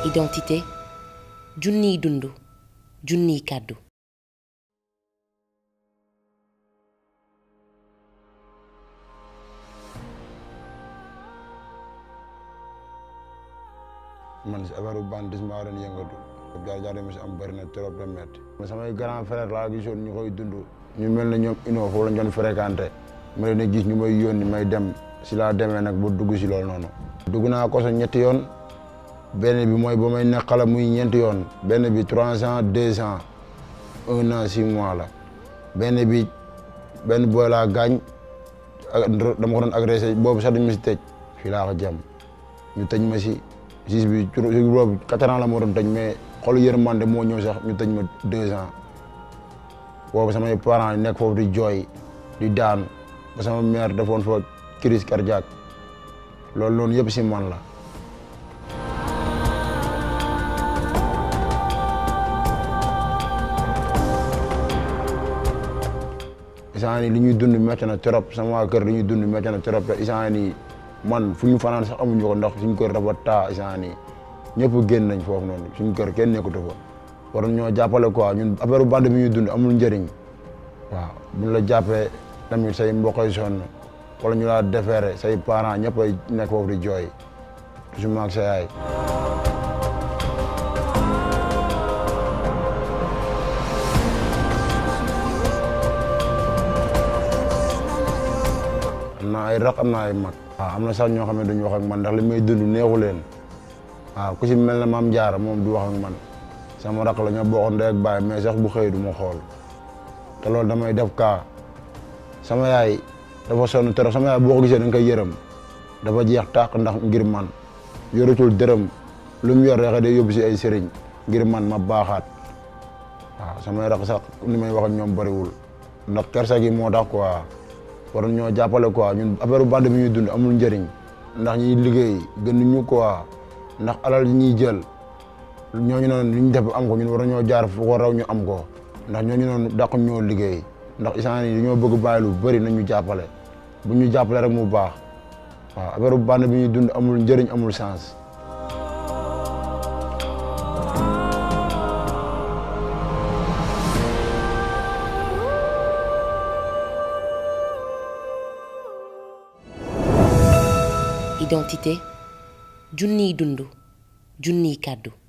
identité junniy dund junniy kàddu man si affaire banditisme maa doon yëngatu jaar jaar yi ma si am bëri na trop de métti samay grand frère laa gisoon ñu koy dund ñu mel ne ñoom inoo foofu lañ doon fréquenté ma leen a gis ñu may yónni may dem si laa demee nag ba dugg si loolu noonu dugg naa koso ñetti yoon benn bi mooy ba may nekk xale muy ñeenti yoon benn bi trois ans deux ans un an six mois la benn bi benn booy laa gaañ dama ko doon agressé boobu sax dañ ma si tëj fii laa ko jëm ñu tëj ma si juge bi ci boobu quatre ans la ma doon tëj mais xolu yërmande moo ñëw sax ñu tëj ma deux ans boobu samay parents yi nekk foofu di jooy di daan ba sama mère defoon fa crise cardiaque loolu noonu yëpp si man la isaan li ñuy dund métti na trop sama waa kër li ñuy dund métti na trop te isaan yi man fu ñu fanaan sax amuñu ko ndax suñu kër dafa taa isaan yi ñëpp génn nañ foofu noonu suñu kër kenn nekkatu fa war ñoo jàppale quoi ñun affaire bande bi ñuy dund amul njëriñ waaw buñ la jàppee tamit say mbokk yi sonn wala ñu laa defeere say parents ñëpp ay nekk foofu di jooy toujours maag sa yaay am na ay raq am na ay mag waaw am na sax ñoo xam ne duñu wax ak man ndax li may dund neexu leen waaw ku si mel ne maam jaara moom du wax ak man sama raq la ñoo bokkoon ndey ak baay mais sax bu xëy du ma xool te loolu damay def kaa sama yaay dafa sonn trop sama yaay boo ko gisee da nga koy yërëm dafa jeex tàq ndax ngir man yoratul dërëm lu mu yor rek day yóbbu si ay sëriñ ngir man ma baaxaat waaw samay raq sax ni may wax ak ñoom bëriwul ndax kersa gi moo tax quoi war ñoo jàppale quoi ñun affaire bande bi ñuy dund amul njëriñ ndax ñuy liggéey gën ñu quoi ndax alal yi ñuy jël ñooñu noonu li ñu def am ko ñun war ñoo jaar fu ko raw ñu am ko ndax ñooñu noonu dàq ñoo liggéey ndax isaan yi dañoo bëgg bàyyi lu bëri nañ ñu jàppale bu ñu jàppale rek mu baax waaw affaire bande bi ñuy dund amul njëriñ amul sens. identité junniy dund junniy kàddu